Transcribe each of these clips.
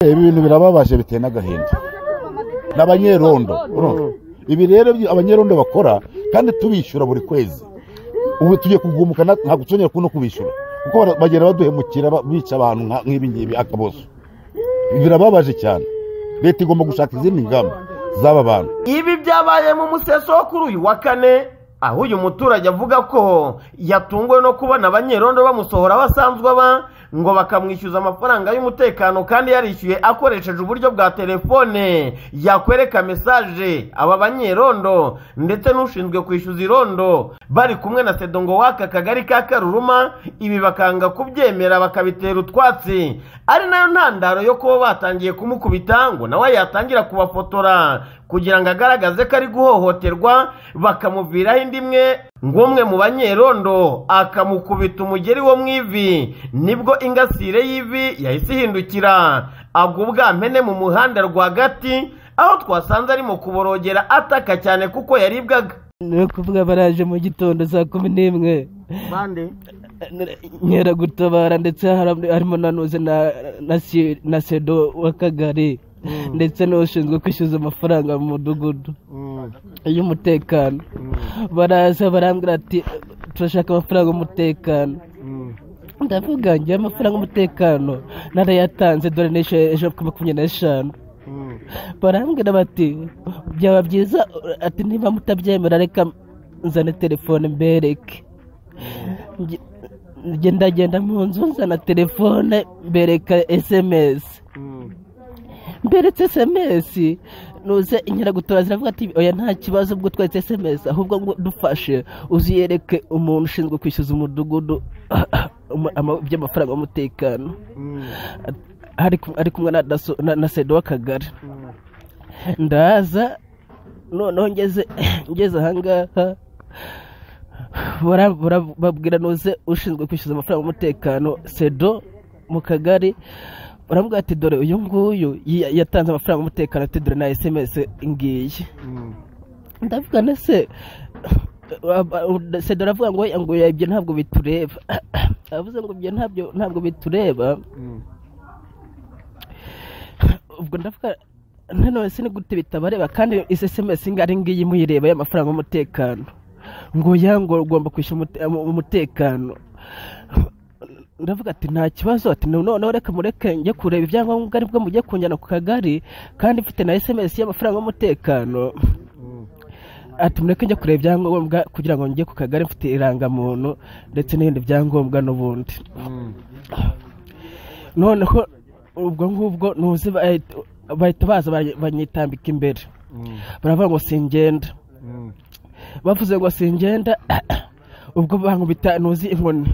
ibi bintu birababaje biteye n'agahinda ni abanyerondo urumva? ibi rero byo abanyerondo bakora kandi tubishyura buri kwezi ubu tugiye kugumuka na- ntabwo tunyeye no kubishyura kuko bara- bagenda baduhemukira ba- bica abantu nka- nk'ibi ngibi akabozo birababaje cyane leta igomba gushaka izindi ngamba z'aba bantu ibi byabaye mu museso wo kuri uyu wa kane aho uyu muturage avuga ko yatunguwe no kubona abanyerondo bamusohora basanzwe aba ngo bakamwishyuza amafaranga y'umutekano kandi yarishyuye akoresheje uburyo bwa telefone yakwereka mesaje aba banyerondo ndetse n'ushinzwe kwishyuza irondo bari kumwe na sedongo w'aka kagari ka karuruma ibi bakanga kubyemera bakabitera utwatsi ari nayo ntandaro yo kuba batangiye kumukubita ngo nawe yatangira kubafotora kugira ngo agaragaze ko ari guhohoterwa bakamuviraho indi imwe ng'umwe mu banyerondo akamukubita umugeri wo mu ivi nibwo ingasire y'ivi yahise ihindukira agwa ubwampene mu muhanda rwagati aho twasanze arimo kuborogera ataka cyane kuko yaribwaga ni ukuvuga baraje mu gitondo saa kumi n'imwe bande nkera gutabara ndetse hari- harimo na nuze na- na si- na sedo w'akagari ndetse n'ushinzwe kwishyuza amafaranga mu mudugudu y'umutekano baraza barambwira ati turashaka amafaranga y'umutekano ndavuga njye amafaranga y'umutekano narayatanze dore nishe ejo kuri makumyabiri n'eshanu barambwira bati byaba byiza ati niba mutabyemera reka nzane telefone mbereke Nge- nge ndagenda mu nzu nzana telefone mbereka esemesi mberetse esemesi nuze inkeragutabara ziravuga ati oya nta kibazo ubwo tweretse esemesi ahubwo ngo dufashe uziyereke umuntu ushinzwe kwishyuza umudugudu ama- by'amafaranga y'umutekano ari ku- ari kumwe na daso na, na sedo w'akagari ndaza noneho ngeze ngeze ahangaha bara- bara- babwira nuze ushinzwe kwishyuza amafaranga y'umutekano sedo mu kagari baravuga ati dore uyu nguyu yi- yatanze amafaranga y'umutekano ati dore na esemesi ngiyi ndavuga na se sedo aravuga ngo oya ngo oya ibyo ntabwo bitureba avuze ngo ibyo ntabyo ntabwo bitureba ubwo ndavuga nanone se ni gute bitabareba kandi izi esemesi ngari ngiyi muyireba y'amafaranga y'umutekano ngo ya ngo ugomba kwishyura umute- umu- umutekano ndavuga ati nta kibazo ati noneho reka mureke njye kureba ibyangombwa aribwo mujye kunjyana ku kagari kandi mfite na esemesi y'amafaranga y'umutekano ati mureke njye kureba ibyangombwa kugira ngo njye ku kagari mfite irangamuntu ndetse n'ibindi byangombwa n'ubundi noneho ubwo ngubwo ntuzi bahita bahita baza bany- banyitambika imbere baravuga ngo singenda bavuze ngo singenda ubwo bankubita ntuzi inkoni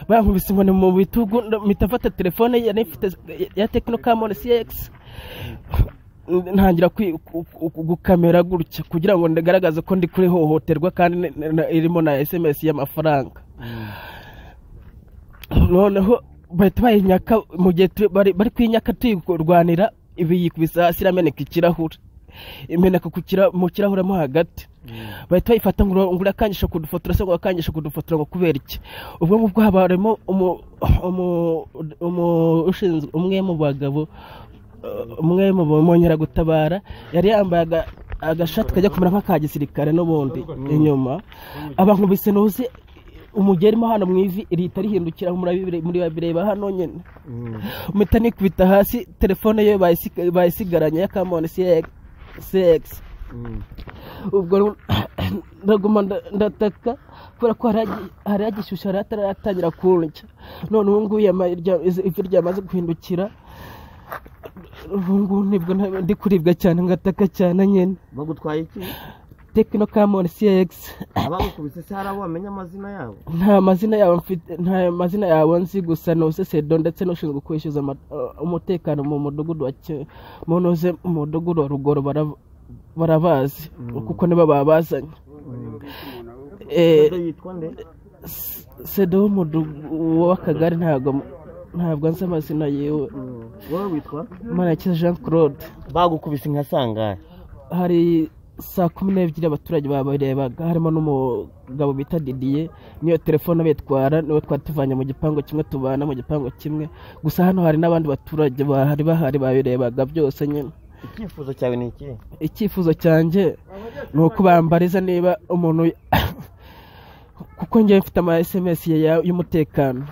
bankubise inkoni mu bitugu mpita mfata telefone yari ifite ya tekino kamoni siyekisi ntangira kwi- ku- ku- gukamera gutya kugira ngo ndagaragaze ko ndi kuri hohoterwa kandi ni- ni- ni- irimo na esemesi y'amafaranga noneho bahita bayinyaka mu gihe turi- bari bari kuyinyaka tuyikurwanira ibi yikubise hasi irameneka ikirahure imeneka ku kira- mu kirahure mo hagati bahita bayifata ngo ura- ngo urakangisha kudufotora se ngo urakangisha kudufotora ngo kubera iki ubwo ngubwo haba harimo umu- umu- umu- ushinzwe umwe mu bagabo uh, umwe mu bamonyeragutabara yari yambaye aga- agashati kajya kumera nk'aka gisirikare n'ubundi inyuma abankubise nuzi umugeri mo hano mu ivi rihita rihindukira murabibire- murabireba hano nyine mpita nikubita hasi telefone ye bayisig- bayisigaranye ya kamoni cx ubwo rero ndaguma nda- ndataka kubera ko hari- hari agishyushyu hari ataratangira kundya none ubu ngubu yamaye irya- izi- ivi ryamaze guhindukira ubu ngubu nibwo nta- ndi kuribwa cyane ngataka cyane nyine bagutwaye iki tekino kamoni cx abagukubise se hari abo bamenya amazina yabo nta mazina yabo mfite nta mazina yabo nzi gusa nuze sedo ndetse n'ushinzwe kwishyuza ama- uh, umutekano mu mudugudu wa Ki- mu nuze mu mudugudu wa rugoro bara- barabazi kuko nibo babazanye Eh, Sedo yitwa nde sedo w'umudugudu w'akagari ntabwo ntabwo nzi amazina yiwe wowe witwa manakeza jean claude bagukubise nka sangahe hari saa kumi n'ebyiri abaturage babarebaga harimo n'umugabo bita didiye niyo telefone abitwara niwe twari tuvanye mu gipangu kimwe tubana mu gipangu kimwe gusa hano hari n'abandi baturage bahari bahari babirebaga byose nyine icyifuzo cyawe ni iki icyifuzo cyanjye ni uko bambariza niba umuntu kuko njyewe mfite ama sms ya- y'umutekano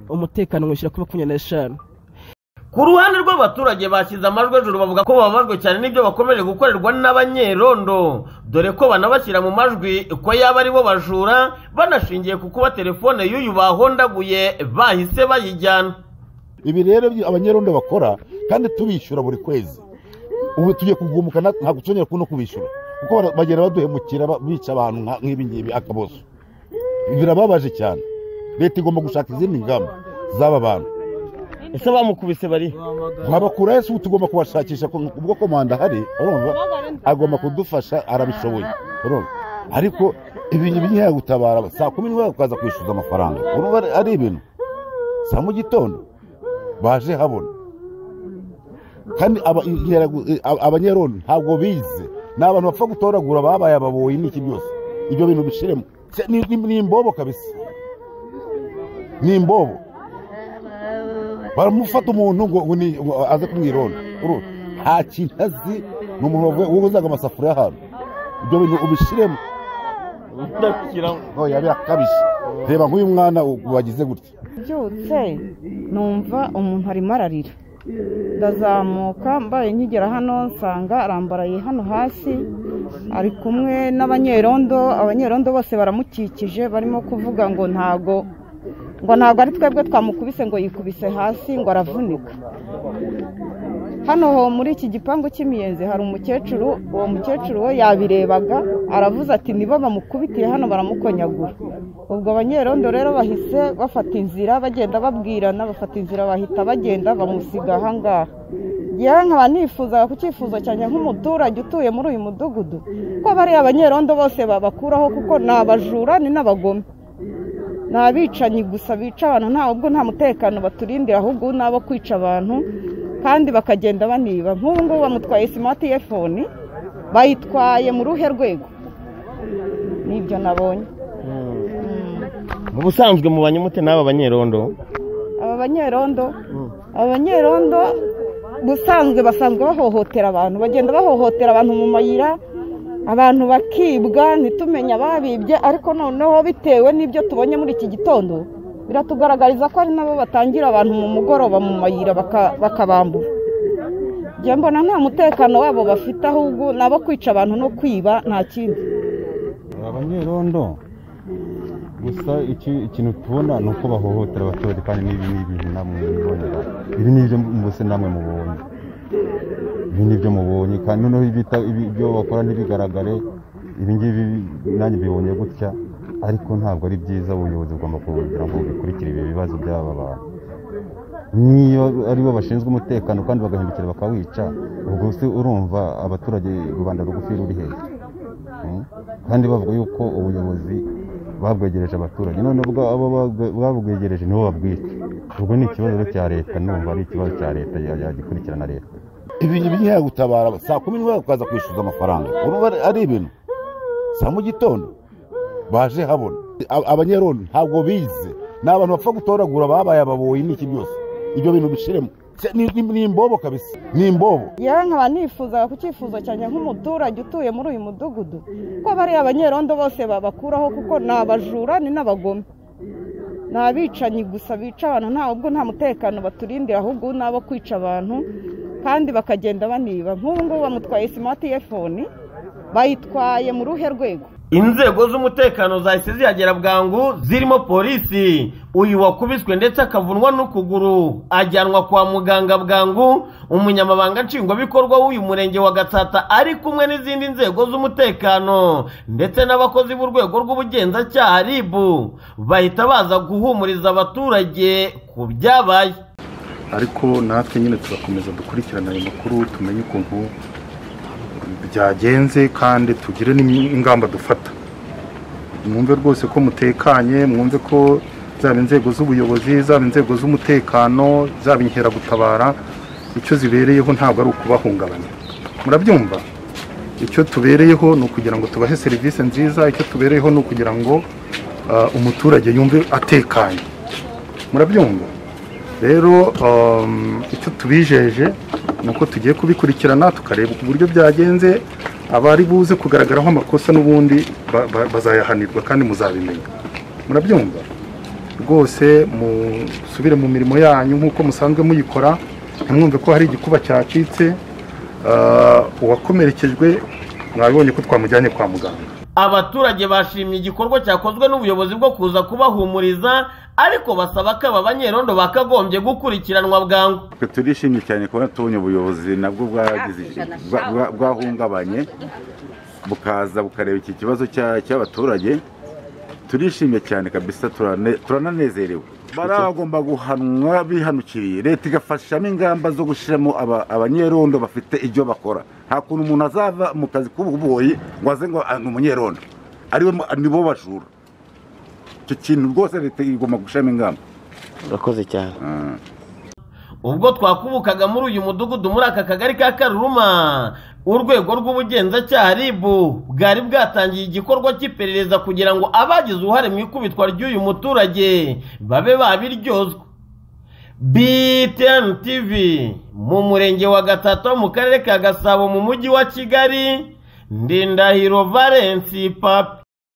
umutekano nywushyira kuri makumyabiri n'eshanu ku ruhande rw'abaturage bashyize amajwi hejuru bavuga ko bababajwe cyane n'ibyo bakomeje gukorerwa n'abanyerondo dore ko banabashyira mu majwi ko yaba ari bo bajura banashingiye ku kuba telefone y'uyu bahondaguye bahise bayijyana ibi rero byo abanyerondo bakora kandi tubishyura buri kwezi ubu tugiye kugumuka na- ntabwo tuzongera ku- no kubishyura kuko bara- bagenda baduhemukira ba- bica abantu nka- nk'ibi ngibi akabozo birababaje cyane leta igomba gushaka izindi ngamba z'aba bantu ese bamukubise bari nkabakurayo si ubu tugomba kubashakisha ko- ubwo komanda ahari urumva agomba kudufasha arabishoboye urumva ariko ibi ngibi ntiyagutabara saa kumi n'imwe ukaza kwishyuza amafaranga urumva ari- ari ibintu saa mu gitondo baje habona kandi aba- interagu- eh, ab- abanyerondo ntabwo bize ni abantu bapfa gutoragura babaye ababoyi n'iki byose ibyo bintu bishiremo Se- ni- ni ni imbobo kabisa ni imbobo baramufata umuntu ngo ngo ni- ngo aze kumwironda Uru- nta kintu azi ni umuntu wavuye- wozaga amasafuriya ahantu ibyo bintu ubishiremo oya birakabije reba nk'uyu mwana u- wagize gutya mbyutse numva umuntu arimo ararira ndazamuka mbaye nkigera hano nsanga arambaraye hano hasi ari kumwe n'abanyerondo abanyerondo bose baramukikije barimo kuvuga ngo ntago ngo ntago ari twebwe twamukubise ngo yikubise hasi ngo aravunika hano ho muri iki gipangu cy'imiyenzi hari umukecuru uwo mukecuru we yabirebaga aravuze ati nibo bamukubitiye hano baramukonyagura ubwo abanyerondo rero bahise bafata inzira bagenda babwirana bafata inzira bahita bagenda bamusiga ahangaha yewe nkaba nifuzaga ku cyifuzo cyanjye nk'umuturage utuye muri uyu mudugudu ko bariya abanyerondo bose babakuraho kuko ni abajura ni n'abagome ni abicanyi gusa bica abantu nta ubwo nta mutekano baturindira ahubwo ni abo kwica abantu kandi bakagenda baniba nk'ubu ngubu bamutwaye simatifoni bayitwaye mu ruhe rwego nibyo nabonye ubusanzwe mubanye mute n'aba banyerondo aba banyerondo aba banyerondo ubusanzwe basanzwe bahohotera abantu bagenda bahohotera abantu mu mayira abantu bakibwa ntitumenye ababibye ariko noneho bitewe n'ibyo tubonye muri iki gitondo biratugaragariza ko ari nabo batangira abantu mu mugoroba mu mayira baka- bakabambura njye mbona nta mutekano wabo bafite ahubwo ni abo kwica abantu no kwiba nta kindi abanyerondo gusa iki- ikintu tubona ni uko bahohotera abaturage kandi n'ibi ni ibintu namwe mubonera ibi ni ibyo mbese namwe mubonye ibi ni ibyo mubonye kandi noneho ibita- ibi- ibyo bakora ntibigaragare ibi ngibi nanjye bibonye gutya ariko ntabwo ari byiza ubuyobozi bugomba kugira ngo bukurikire ibi bibazo by'aba bantu niyo ari bo bashinzwe umutekano kandi bagahindukira bakawica ubwo se urumva abaturage rubanda rugufi ruri hejuru Mm. kandi bavuga yuko ubuyobozi babwegereje abaturage none ubwo abo babwe- babwegereje nibo babwica ubwo ni ikibazo rero cya leta numva ari ikibazo cya leta ya- yagikurikirana leta ibi ngibi ntiyagutabara saa kumi n'imwe ukaza kwishyuza amafaranga urumva ari- ari ibintu saa mu gitondo baje habona Ab- abanyerondo ntabwo bize ni abantu bapfa gutoragura babaye ababoyi n'iki byose ibyo bintu bishiremo Se- ni- ni ni imbobo kabisa ni imbobo yewe nkaba nifuzaga ku cyifuzo cyanjye nk'umuturage utuye muri uyu mudugudu ko bariya abanyerondo bose babakuraho kuko ni abajura ni n'abagome ni abicanyi gusa bica abantu nta ubwo nta mutekano baturindira ahubwo ni abo kwica abantu kandi bakagenda baniba nk'ubu ngubu bamutwaye simatifoni bayitwaye mu ruhe rwego inzego z'umutekano zahise zihagera bwangu zirimo polisi uyu wakubiswe ndetse akavunwa n'ukuguru ajyanwa kwa muganga bwangu umunyamabanga nshingwabikorwa w'uyu murenge wa gatsata ari kumwe n'izindi nzego z'umutekano ndetse n'abakozi b'urwego rw'ubugenzacyaha ribu bahita baza guhumuriza abaturage ku byabaye ariko natwe nyine tuzakomeza dukurikirane ayo makuru tumenye ukuntu byagenze kandi tugire n'ingamba dufata mwumve rwose ko mutekanye mwumve ko zaba inzego z'ubuyobozi zaba inzego z'umutekano zaba inkeragutabara icyo zibereyeho ntabwo ari ukubahungabanya murabyumva icyo tubereyeho ni ukugira ngo tubahe serivisi nziza icyo tubereyeho ni ukugira ngo ah, umuturage yumve atekanye murabyumva rero um, icyo tubijeje ni uko tugiye kubikurikirana tukareba uburyo byagenze abari buze kugaragaraho amakosa n'ubundi ba- ba- bazayahanirwa kandi muzabimenya murabyumva rwose musubire mu mirimo yanyu nk'uko musanzwe muyikora ntimwumve ko hari igikuba cyacitse Ah, uwakomerekejwe mwabibonye ko twamujyanye kwa muganga abaturage bashimye igikorwa cyakozwe n'ubuyobozi bwo kuza kubahumuriza ariko basaba ko aba banyerondo bakagombye gukurikiranwa bwangu twe turishimye cyane kubona tubonye ubuyobozi nabwo bwagize bwa- bwa- bwahungabanye bukaza bukareba iki kibazo cya- cy'abaturage turishimye cyane kabisa turane- turananezerewe baragomba guhanwa bihanukiriye leta igafashamo ingamba zo gushyiramo aba- abanyerondo bafite ibyo bakora nta kuntu umuntu azava mu kazi k'ububoyi ngo aze ngo ah, ni umunyerondo ariwe mu- nibo bajura icyo kintu rwose leta igomba gushyiramo ingamba urakoze cyane Ah. ubwo twakubukaga muri uyu mudugudu muri aka kagari ka karuruma urwego rw'ubugenzacyaha rib bwari bwatangiye igikorwa cy'iperereza kugira ngo abagize uruhare mu ikubitwa ry'uyu muturage babe babiryozwa btn tv mu murenge wa gatatu wo mu karere ka gasabo mu mujyi wa kigali ndindahiro valensi papi